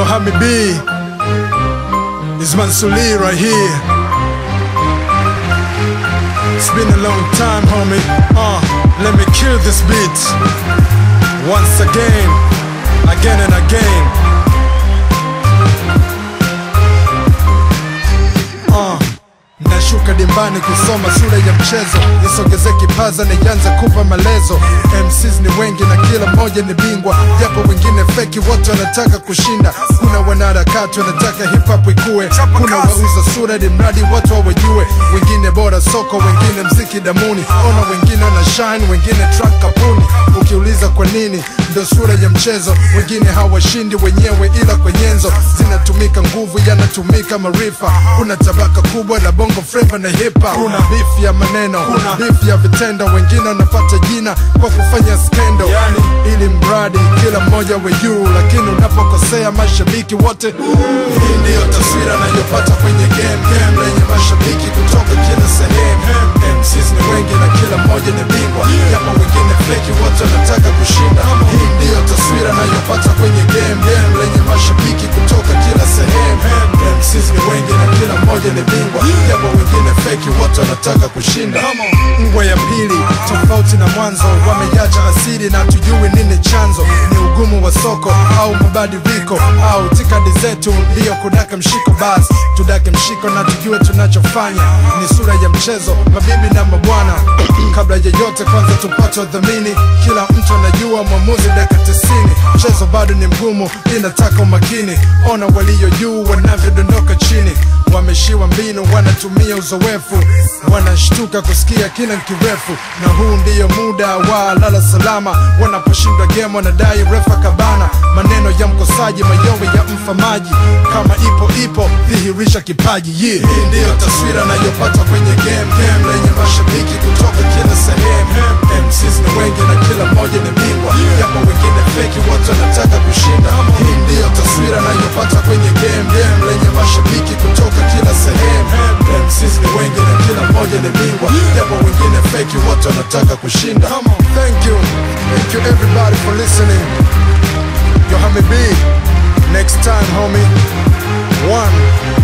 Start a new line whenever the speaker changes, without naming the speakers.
Yohami B is Mansuli right here. It's been a long time, homie. Uh, let me kill this beat once again, again and again. Uh, nashuka dimbani kusoma shule ya mchezo, nisogeze kipaza nianze kupa malezo. MCs ni wengi na kila mmoja ni bingwa, japo wengine feki, wote wanataka kushinda. Kuna wanaharakati wanataka hip hop ikue, kuna wauza sura ili mradi watu wawajue, wengine bora soko, wengine mziki damuni, ona wengine wana shine, wengine track kapuni. Ukiuliza kwa nini, ndo sura ya mchezo, wengine hawashindi wenyewe, ila kwa nyenzo zinatumika nguvu, yanatumika maarifa. Kuna tabaka kubwa la bongo flava na hip hop, kuna beef ya maneno, kuna beef ya vitendo, wengine wanapata jina kwa kufanya skendo, yani ili mradi kila mmoja we juu, lakini unapokosea mashabiki wote. Hii ndiyo taswira nayopata kwenye game, game lenye mashabiki kutoka kila sehemu. MCs ni wengi na kila mmoja ni bingwa, japo wengine feki, wote wanataka kushinda. Hii ndiyo taswira nayopata kwenye game, game lenye mashabiki kutoka kila sehemu. MCs ni wengi na kila mmoja ni bingwa, japo wengine feki, wote wanataka kushinda. Ngwa ya pili tofauti na mwanzo, wameacha asili na tujui nini chanzo. Ni ugumu wa soko au mabadiliko au itikadi zetu ndiyo kudaka mshiko, basi tudake mshiko na tujue tunachofanya. Ni sura ya mchezo, mabibi na mabwana. Kabla ya yote, kwanza tupate udhamini. Kila mtu anajua mwamuzi dakika tisini. Mchezo bado ni mgumu, inataka umakini. Ona walio juu wanavyodondoka chini, wameshiwa mbinu, wanatumia uzoefu, wanashtuka kusikia kina kirefu. Na huu ndiyo muda wa lala salama, wanaposhindwa game wanadai refa kabana. Maneno ya mkosaji, mayowe ya mfamaji, kama ipo ipo, dhihirisha kipaji. Yeah. Hii ndiyo taswira nayopata kwenye game, game lenye mashabiki kutoka kila sehemu. MCs ni wengi na kila mmoja ni bingwa, japo wengine feki, wote wanataka kushinda. Hii ndiyo taswira nayopata kwenye game, game lenye mashabiki kutoka kila sehemu. MCs ni wengi na kila mmoja ni bingwa, japo wengine feki, wote wanataka kushinda. Thank you, thank you everybody for listening. Yohami B, next time homie. One.